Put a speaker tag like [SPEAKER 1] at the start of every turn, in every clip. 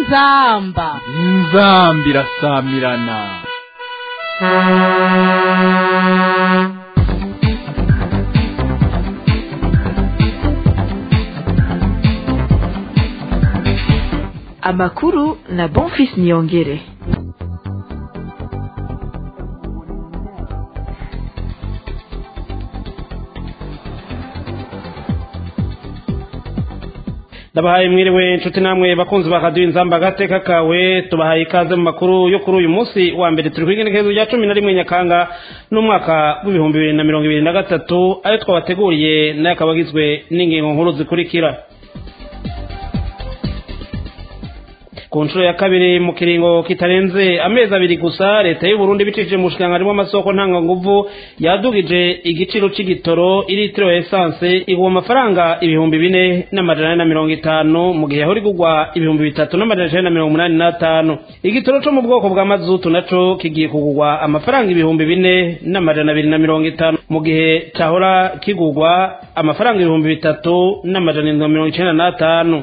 [SPEAKER 1] inzamba
[SPEAKER 2] inzamba irasamirana
[SPEAKER 3] amakuru na bonfis niyongere
[SPEAKER 4] ndabahaye mwiriwe inshuti namwe bakunzi ba radiyo inzamba agateka kawe tubahaye ikaze mu makuru yo kuri uyu munsi wa mbere turi kwigenekerezo rya cumi na rimwe nyakanga n'umwaka w'ibihumbi bibiri na mirongo ibiri na gatatu ayo twabateguriye nayo akaba agizwe n'ingingo nkuru zikurikira ku nshuro ya kabiri mu kiringo kitarenze amezi abiri gusa leta y'u Burundi bicishije mu bushikiranganji bw'amasoko ntanganguvu yadugije igiciro c'igitoro iritiro ya esanse igwa amafaranga ibihumbi bine n'amajana ane na mirongo itanu mu gihe yahora igurwa ibihumbi bitatu n'amajana icenda na mirongo umunani n'atanu igitoro co mu bwoko bwa mazutu naco kigiye kugurwa amafaranga ibihumbi bine n'amajana abiri na mirongo itanu mu gihe cahora kigurwa amafaranga ibihumbi bitatu n'amajana indwi na mirongo icenda n'atanu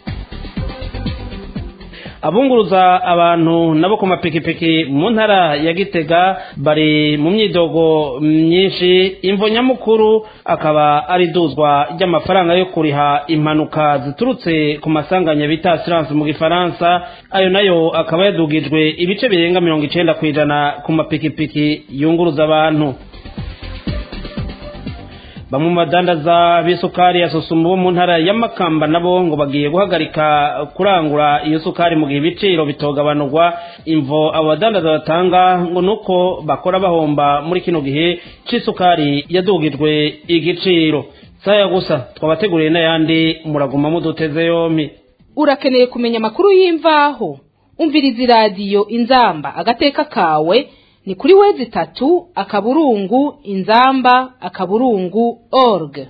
[SPEAKER 4] abunguruza abantu nabo ku mapikipiki mu ntara ya gitega bari mu myidogo myinshi imvo nyamukuru akaba ari iduzwa ry'amafaranga yo kuriha impanuka ziturutse ku masanganya bita asiranse mu gifaransa ayo nayo akaba yadugijwe ibice birenga mirongo icenda ku ijana ku mapikipiki yunguruza abantu bamwe mu badandaza b'isukari ya sosumu bo mu ntara ya makamba nabo ngo bagiye guhagarika kurangura iyo sukari mu gihe ibiciro bitogabanurwa imvo abo badandaza batanga ngo nuko bakora bahomba muri kino gihe c'isukari yadugijwe igiciro saya gusa twabateguriye n'ayandi muraguma muduteze yompi
[SPEAKER 1] urakeneye kumenya amakuru y'imvaho umviriza iradiyo inzamba agateka kawe ni kuri wezi itatu akaburungu inzamba akaburungu org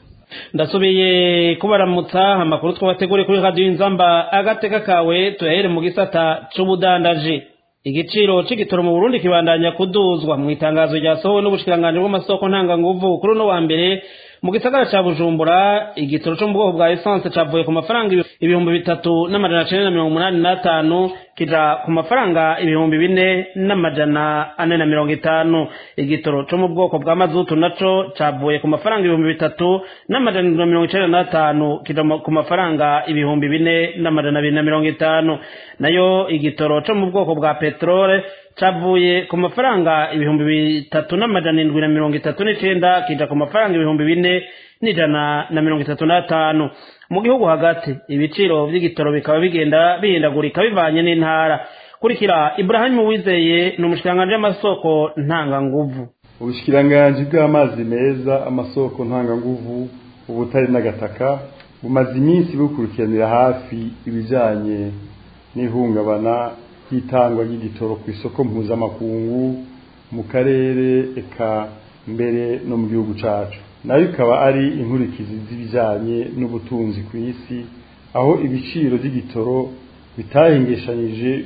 [SPEAKER 4] ndasubiye kubaramutsa amakuru twabateguriye kuri radiyo inzamba agateka kawe tuyahere mu gisata c'ubudandaji igiciro c'igitoro mu burundi kibandanya kuduzwa mu itangazo ryasohowe n'ubushikiranganji bw'amasoko ntanganguvu kuri uno wa mbere mu gisagara ca bujumbura igitoro co mu bwoko bwa esanse cavuye ku mafaranga ibihumbi bitatu n'amajana cenda na mirongo umunani n'atanu kija ku mafaranga ibihumbi bine n'amajana ane na mirongo itanu igitoro co mu bwoko bwa mazutu naco cavuye ku mafaranga ibihumbi bitatu n'amajana indwi na mirongo icenda n'atanu kija ku mafaranga ibihumbi bine n'amajana abiri na mirongo itanu nayo igitoro co mu bwoko bwa peterole cavuye ku mafaranga ibihumbi bitatu n'amajana indwi na mirongo itatu n'icenda kija ku mafaranga ibihumbi bine n'ijana na mirongo itatu n'atanu mu gihugu hagati ibiciro vy'igitoro bikaba bigenda bihindagurika bivanye n'intara kurikira iburahimu wizeye ni umushikiranganji w'amasoko ntanganguvu
[SPEAKER 5] ubushikiranganji bw'amazi meza amasoko ntanganguvu ubutari n'agataka bumaze iminsi bukurikiranira hafi ibijanye n'ihungabana ry'itangwa ry'igitoro ku isoko mpuzamakungu mu karere eka mbere no mu gihugu cacu nayo ikaba ari inkurikizi z'ibijanye n'ubutunzi ku isi aho ibiciro by'igitoro bitahengeshanyije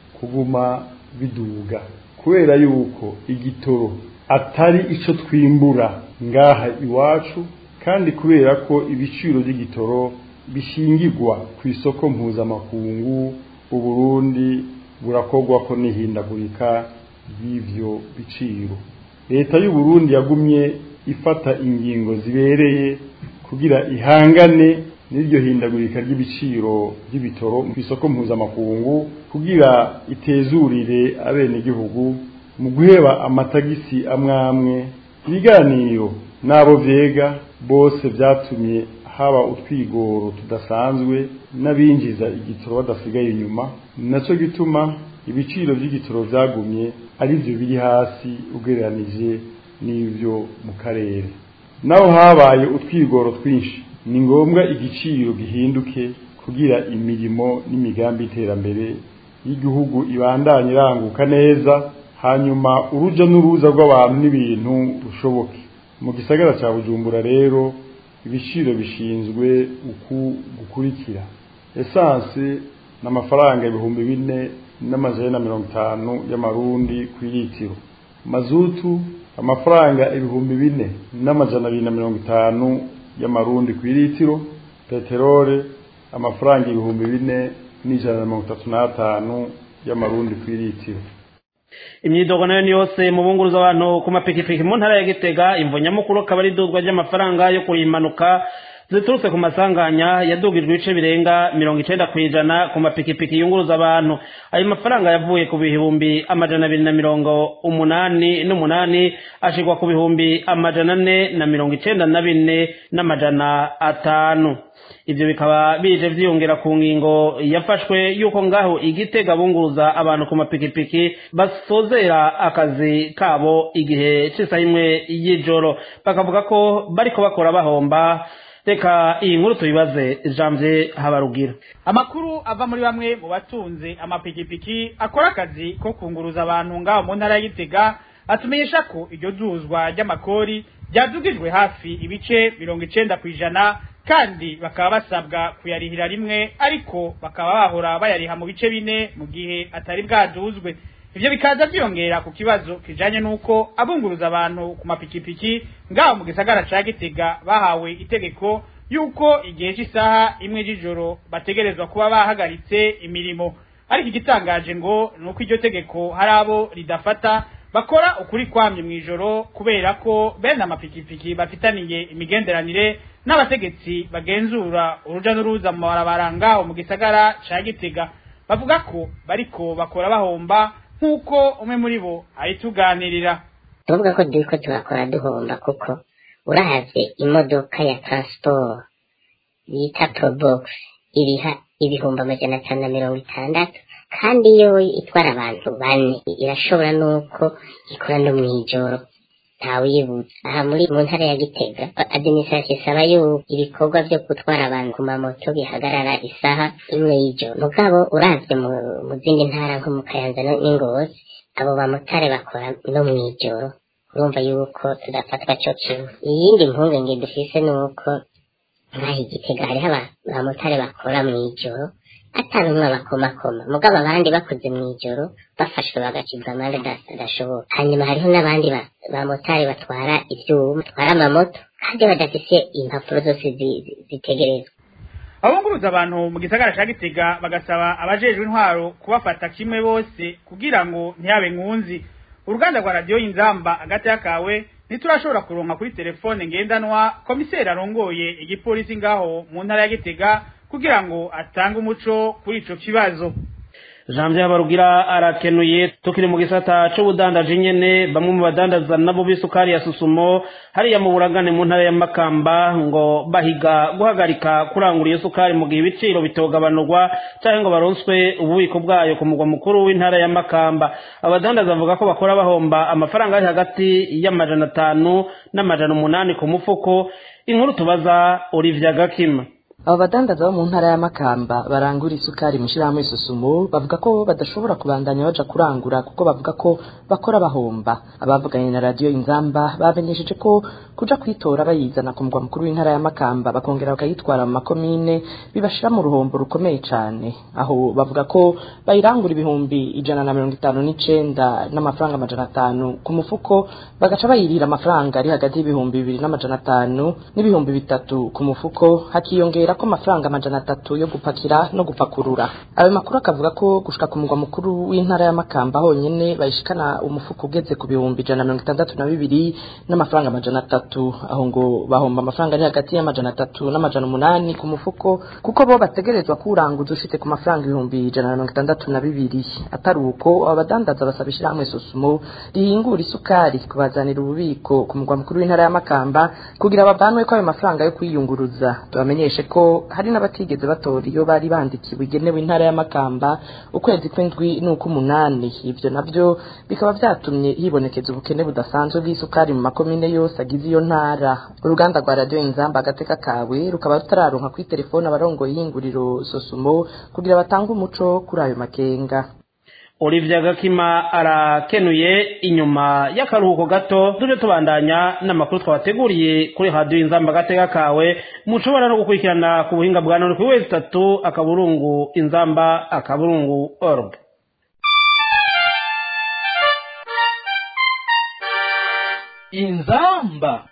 [SPEAKER 5] kuguma biduga kubera yuko igitoro atari ico twimbura ngaha iwacu kandi kubera ko ibiciro by'igitoro bishingirwa ku isoko mpuzamakungu uburundi burakorwa ko n'ihindagurika ry'ivyo biciro leta y'u Burundi yagumye ifata ingingo zibereye kugira ihangane n'iryo hindagurika ry'ibiciro by'ibitoro ku isoko mpuzamakungu kugira itezurire abenegihugu mu guheba amatagisi amwamwe ibiganiro n'abo vyega bose vyatumye haba utwigoro tudasanzwe n'abinjiza igitoro badasigaye inyuma naco gituma ibiciro by'igitoro vyagumye ari byo biri hasi ugereranije n'ivyo mu karere naho habaye utwigoro twinshi ni ngombwa igiciro gihinduke kugira imirimo n'imigambi y'iterambere y'igihugu ibandanye iranguka neza hanyuma uruja n'uruza rw'abantu n'ibintu rushoboke mu gisagara ca bujumbura rero ibiciro bishinzwe uku gukurikira esanse n'amafaranga ibihumbi bine n'amajana na mirongo itanu y'amarundi ku litiro mazutu amafaranga ibihumbi bine n'amajana abiri na mirongo itanu y'amarundi ku litiro peterole amafaranga ibihumbi bine n'ijana na mirongo itatu n'atanu y'amarundi ku iritiro
[SPEAKER 4] imyidogo nayo ni yose mu bunguruza abantu ku mapikipiki mu ntara ya gitega imvo nyamukuru akaba ari iduzwa ry'amafaranga yo kuyimanuka ziturutse ku masanganya yadugijwe ibice birenga mirongo icenda ku ijana ku mapikipiki yunguruza abantu ayo mafaranga yavuye ku bihumbi amajana abiri na mirongo umunani n'umunani ashirwa ku bihumbi amajana ane na mirongo icenda na bine n'amajana atanu ivyo bikaba bije vyiyongera ku ngingo yafashwe yuko ngaho igitega bunguruza abantu ku mapikipiki basozera akazi kabo igihe c'isaha imwe y'ijoro bakavuga ko bariko bakora bahomba reka iyi nkuru tuyibaze janvier habarugira
[SPEAKER 6] amakuru ava muri bamwe mu batunze amapikipiki akora akazi ko kunguruza abantu ngaho mu ntara ya gitega atumenyesha ko iryo duzwa ry'amakori ryadugijwe hafi ibice mirongo icenda ku ijana kandi bakaba basabwa kuyarihira rimwe ariko bakaba bahora bayariha mu bice bine mu gihe atari bwaduzwe ivyo bikaza vyiyongera ku kibazo kijanye n'uko abunguruza abantu ku mapikipiki ngaho mu gisagara ca gitega bahawe itegeko yuko igihe c'isaha imwe y'ijoro bategerezwa kuba bahagaritse imirimo ariko igitangaje ngo ni uko iryo tegeko hari abo ridafata bakora ukuri kwamye mw'ijoro kubera ko bene amapikipiki bafitaniye imigenderanire n'abategetsi bagenzura uruja n'uruza mu mabarabara ngaho mu gisagara ca gitega bavuga ko bariko bakora bahomba nk'uko umwe muri bo ayituganirira
[SPEAKER 7] tuvuga ko turiko turakora duhomba kuko uravye imodoka ya transport bita probox iriha ibihumbi amajana atanu na mirongo itandatu kandi iyo itwara abantu bane irashobora nuko ikora no mw'ijoro ntawuyibutsa aha muri mu ntara ya gitega administration isaba yuko ibikorwa vyo gutwara abantu ku mamoto bihagarara isaha imwe y'ijoro mugabo uravye mu, mu zindi ntara nko mu kayanza no- n'ingozi abo bamotari bakora no mw'ijoro urumva yuko tudafatwa co kimwe iyindi mpungenge dufise ni uko ngaha igitega hariho aba- abamotari bakora mw'ijoro atari umwe abakomakoma mugabo abandi bakoze mw'ijoro bafashwe bagacibwa amande ada- adashoboka hanyuma hariho n'abandi ba- bamotari batwara ivyuma batwara amamoto kandi badafise impapuro zose zi- zi- zitegerezwa
[SPEAKER 6] abunguruza abantu mu gisagara ca gitega bagasaba abajejwe intwaro kubafata kimwe bose kugira ngo ntihabe nkunzi uruganda rwa radiyo y'inzamba hagati y'akawe ntiturashobora kuronka kuri telefone ngendanwa komiseri arongoye igipolisi ngaho mu ntara ya gitega kugira ngo atange umuco kuri ico kibazo
[SPEAKER 4] janvier habarugira arakenuye tukiri mu gisata c'ubudandaji nyene bamwe mu badandaza nabo b'isukari ya susumo hariya mu buragane mu ntara ya makamba ngo bahiga guhagarika kurangura iyo sukari mu gihe ibiciro bitogabanurwa canke ngo baronswe ububiko bwayo ku mugwa mukuru w'intara ya makamba abadandaza bavuga ko bakora bahomba amafaranga ari hagati y'amajana atanu n'amajana umunani ku mufuko inkuru tubaza olivia gakima
[SPEAKER 8] abo badandaza bo mu ntara ya makamba barangura isukari mu shirahamwe isusumo bavuga ko badashobora kubandanya baja kurangura kuko bavuga ko bakora bahomba abavuganye na radiyo inzamba bamenyesheje ko kuja kwitora bayizana ku mugwa mukuru w'intara ya makamba bakongera bakayitwara mu makomine bibashira mu ruhombo rukomeye cane aho bavuga ko bayirangura ibihumbi ijana na mirongo itanu n'icenda n'amafaranga amajana atanu ku mufuko bagaca bayirira amafaranga ari hagati y'ibihumbi bibiri n'amajana atanu n'ibihumbi bitatu ku mufuko hakiyongera ko amafaranga amajana atatu yo gupakira no gupakurura ayo makuru akavuga ko gushika ku mugwa mukuru w'intara ya makamba honyene bayishikana umufuko ugeze ku bihumbi ijana na mirongo itandatu na bibiri n'amafaranga amajana atatu aho ngo bahomba amafaranga ari hagati y'amajana atatu n'amajana umunani ku mufuko kuko bo bategerezwa kuwuranguza ushitse ku mafaranga ibihumbi ijana na mirongo itandatu na bibiri atari uko abo badandaza basaba ishirahamwe susumo rihingura isukari kubazanira ububiko ku mugwa mukuru w'intara ya makamba kugira bavanwe ko ayo mafaranga yo kwiyunguruza tubamenyeshe ko hari n'abatigeze batora iyo bari bandikiwe igenewe intara ya makamba ukwezi kw'indwi n'ukw'umunani ivyo navyo bikaba vyatumye hibonekeza ubukene budasanzwe bw'isukari mu makomine yose agize iyo ntara uruganda rwa radiyo inzamba agateka kawe rukaba rutararonka kuri telefone abarongoye ihinguriro sosumo kugira batange umuco kuri ayo makenga
[SPEAKER 4] olivia gakima arakenuye inyuma y'akaruhuko gato tuje tubandanya n'amakuru twabateguriye kuri radiyo inzamba agateka kawe mushobora no gukurikirana ku buhinga bwa none kuri wezi itatu akaburungu inzamba akaburungu org
[SPEAKER 2] inzamba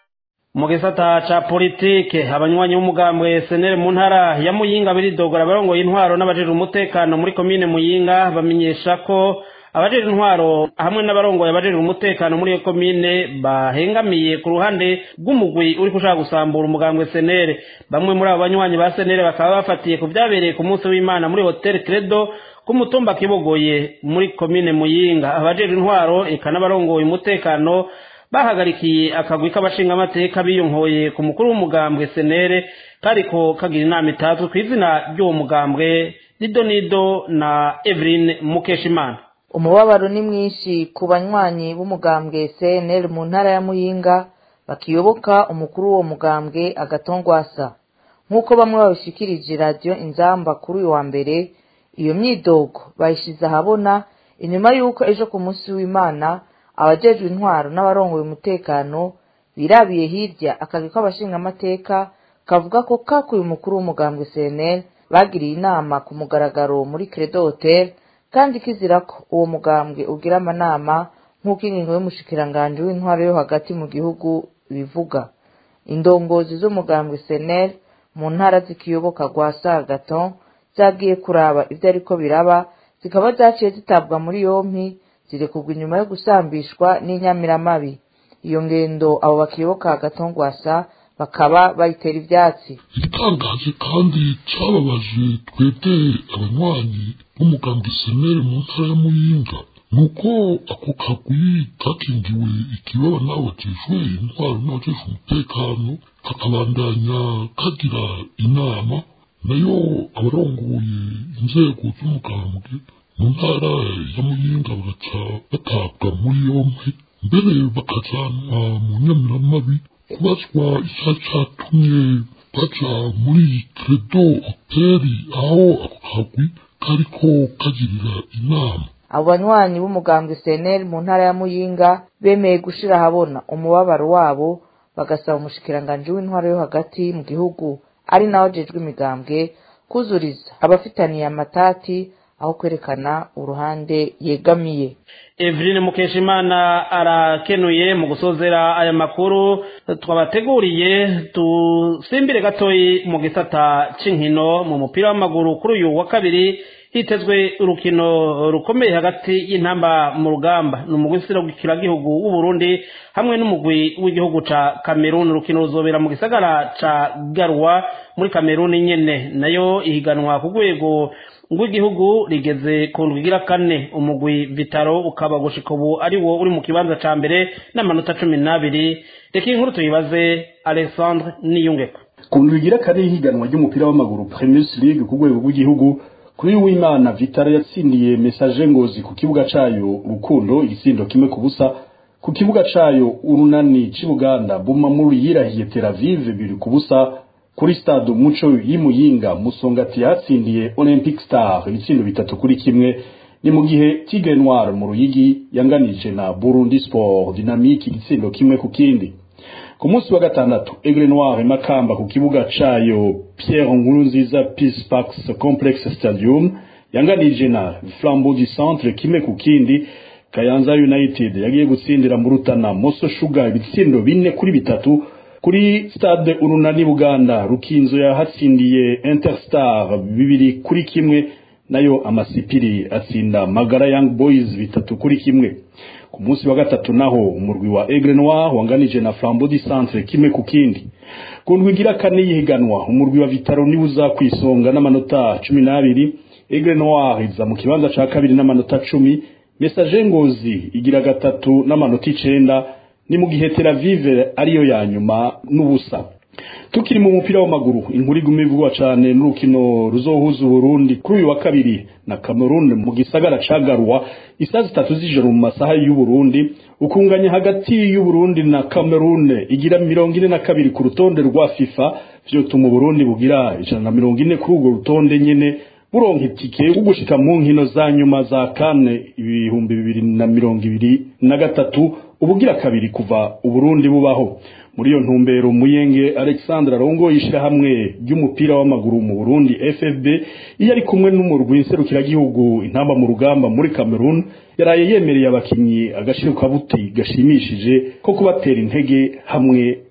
[SPEAKER 4] mu gisata ca politike abanywanyi b'umugambwe senere mu ntara ya muyinga biridogora abarongoye intwaro n'abajejwe umutekano muri komine muyinga bamenyesha ko abajejwe intwaro hamwe n'abarongoye abajejwe umutekano muri iyo komine bahengamiye ku ruhande rw'umugwi uri gushaka gusambura umugambwe senere bamwe muri abo banywanyi ba senere bakaba bafatiye ku vyabereye ku munsi w'imana muri hotel credo ku mutumba kibogoye muri komine muyinga abajejwe intwaro eka n'abarongoye umutekano bahagarikiye akagwi k'abashingamateka biyonkoye ku mukuru w'umugambwe senere kariko kagira inama itazwi ku izina ry'uwo mugambwe didonido na eveline mukeshimana
[SPEAKER 9] umubabaro ni mwinshi ku banywanyi b'umugambwe cnl mu ntara ya muyinga bakiyoboka umukuru w'uwo mugambwe agatongwasa nk'uko bamwe babishikirije radiyo inzamba kuri uyu wa mbere iyo myidogo bayishize ahabona inyuma y'uko ejo ku munsi w'imana abajejwe intwaro n'abarongoye umutekano birabiye hirya akazi k'abashingamateka kavuga ko kakuye umukuru w'umugambwe cnl bagiriye inama ku mugaragaro muri credo hotel kandi kizira ko uwo mugambwe ugira amanama nk'uko ingingo y'umushikiranganji w'intwaro yo hagati mu gihugu bivuga indongozi z'umugambwe cnl mu ntara zikiyoboka rwa sagaton zagiye kuraba ibyo ariko biraba zikaba zaciye zitabwa muri yompi zirekurwa inyuma yo gusambishwa n'inyamiramabi iyo ngendo abo bakiyoboka agatongwasa bakaba bayitera ivyatsi
[SPEAKER 10] igitangaje kandi cababaje twebwe abanywanyi b'umugambi senere mu ntara ya muyinga nuko ako kagwi kakingiwe ikibaba n'abajejwe intwaro n'abajejwe umutekano kakabandanya kagira inama nayo abarongoye inzego z'umugambwe mu ntara ya muyinga bagaca batabwa muri yompi mbere bakajanwa mu nyamiramabi kubazwa icya catumye baja muri credo hoteli aho ako kagwi kariko kagirira inama
[SPEAKER 9] abo banywanyi b'umugambwe cnl mu ntara ya muyinga bemeye gushira ahabona umubabaro wabo bagasaba umushikiranganji w'intwaro yo hagati mu gihugu ari nawe ajejwe imigambwe kuzuriza abafitaniye amatati aho kwerekana uruhande yegamiye
[SPEAKER 4] Eveline Mukeshimana arakenuye mu gusozera aya makuru twabateguriye dusimbire gatoyi mu gisata c'inkino mu mupira w'amaguru kuri uyu wa kabiri hitezwe urukino rukomeye hagati y'intamba mu rugamba ni umugwi w'ikiragihugu w'u Burundi hamwe n'umugwi w'igihugu ca Cameroon urukino ruzobera mu gisagara ca Garwa muri Cameroon nyene nayo ihiganwa ku rwego rw'igihugu rigeze ku ndwi igira kane umugwi vitaro ukaba gushika ubu ari wo uri mu kibanza ca mbere n'amanota cumi n'abiri reka inkuru tuyibaze alexandre niyungeko
[SPEAKER 5] ku ndwi igira kane y'ihiganwa ry'umupira w'amaguru primus league ku rwego rw'igihugu kuri w'imana vitaro yatsindiye mesaje ngozi ku kibuga cayo rukundo igisindo kimwe ku busa ku kibuga cayo urunani c'ibuganda bumamuri yirahiye teravive biri ku busa kuri stade umuco y'imuyinga musongati yatsindiye olympic star ibitsindo bitatu kuri kimwe ni mu gihe tigre noir mu ruyigi yanganije na burundi sport dynamique igitsindo kimwe ku kindi ku munsi wa gatandatu aigle noir makamba ku kibuga cayo pierre nkurunziza peace parks complex stadium yanganije na flambeau du centre kimwe ku kindi kayanza united yagiye gutsindira mu rutana moso sugar ibitsindo bine kuri bitatu kuri stade urunani buganda rukinzo yahatsindiye interstar bibiri kuri kimwe nayo amasipiri atsinda magara young boys bitatu kuri kimwe ku munsi wa gatatu naho umurwi wa aigle noir wanganije na flambeau du centre kimwe ku kindi ku ndwi igira kane yihiganwa umurwi wa vitaro niwe uza kwisonga n'amanota cumi n'abiri aigle noir iza mu kibanza ca kabiri n'amanota cumi message ngozi igira gatatu n'amanota icenda ni mu gihe Tel Aviv ariyo ya nyuma n'ubusa tukiri mu mupira w'amaguru inkuru iguma ivugwa cane n'urukino ruzohuza Burundi kuri uyu wa kabiri na Cameroon mu gisagara ca Garwa isaha zitatu z'ijoro mu masaha y'u Burundi ukunganya hagati y'u Burundi na Cameroon igira mirongo ine na kabiri ku rutonde rwa FIFA vyotuma Burundi bugira ijana na mirongo ine kuri urwo rutonde nyene buronka itike yo gushika mu nkino za nyuma za kane ibihumbi bibiri na mirongo ibiri na gatatu ubugira kabiri kuva uburundi bubaho muri iyo ntumbero muyenge alexandre arongoye ishirahamwe ry'umupira w'amaguru mu burundi ffb iyo ari kumwe n'umurwi nserukiragihugu intamba mu rugamba muri cameroon yaraye yemereye abakinyi agashiro kabuti gashimishije ko kubatera intege hamwe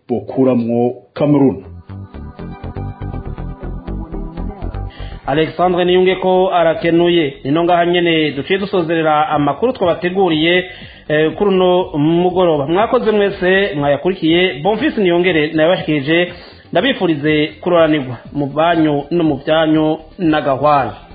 [SPEAKER 5] bokuramwo Cameroon
[SPEAKER 4] alexandre niyunge ko arakenuye nino ngaha nyene duciye dusozerera amakuru twabateguriye eh, kuri uno mugoroba mwakoze mwese mwayakurikiye bonfisi niyongere nayabashikirije ndabifurize kuroranirwa mu banyu no mu byanyu n'agahwana